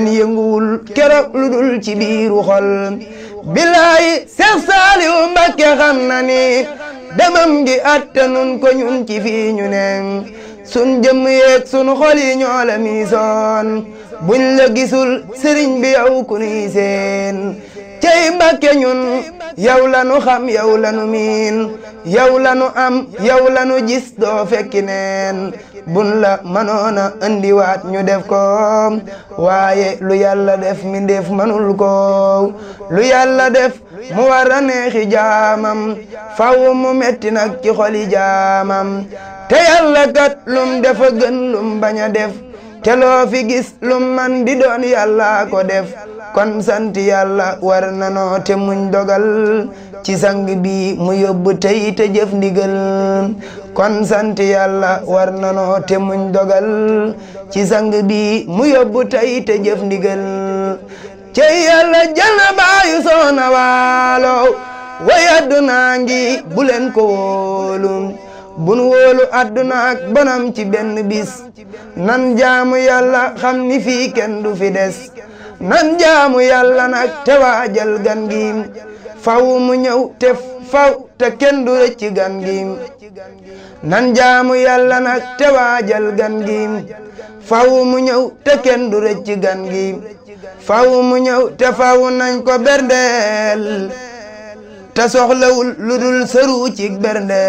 yënguwul keroog lu dul ci biiru xol bilaay Seex Saaliw Mbàkke xam na ni demam gi attanun ko ñun ci fii ñu ne sun jëmm yeeg sun xol yi ñoo la miisoon buñ la gisul sëriñ bi yow ku nuy seen cey Mbàkke ñun yow la nu xam yow la nu miin yow la nu am yow la nu gis doo fekki neen bun la mënoona andiwaat ñu def ko waaye lu yàlla def mi def mënul ko lu yàlla def mu war a neexi jaamam faw mu metti nag ci xoli jaamam te yàlla kat lum defa gën lum bañ a def te loo fi gis lum man di doon yàlla ko def kon sant yàlla war na noo te muñ dogal ci sang bi mu yóbbu tey te jëf ndigal kon sant yàlla war na noo te muñ dogal ci sang bi mu yóbbu tey te jëf ndigal cey yàlla jël na baayu soona waalo way addunaa ngi bu leen ko wóolu bun wóolu adduna ak bonam ci benn bis nan jaamu yàlla xam ni fii kenn du fi des nan jaamu yàlla nag te waajal gan gi faw mu ñëw te faw te kenn du rëcc gan gi nan jaamu yàlla nag te waajal gan gi faw mu ñëw te kenn du rëcc gan gi faw mu ñëw te faw nañ ko berndeel te soxlawul lu dul sëru ci berndeel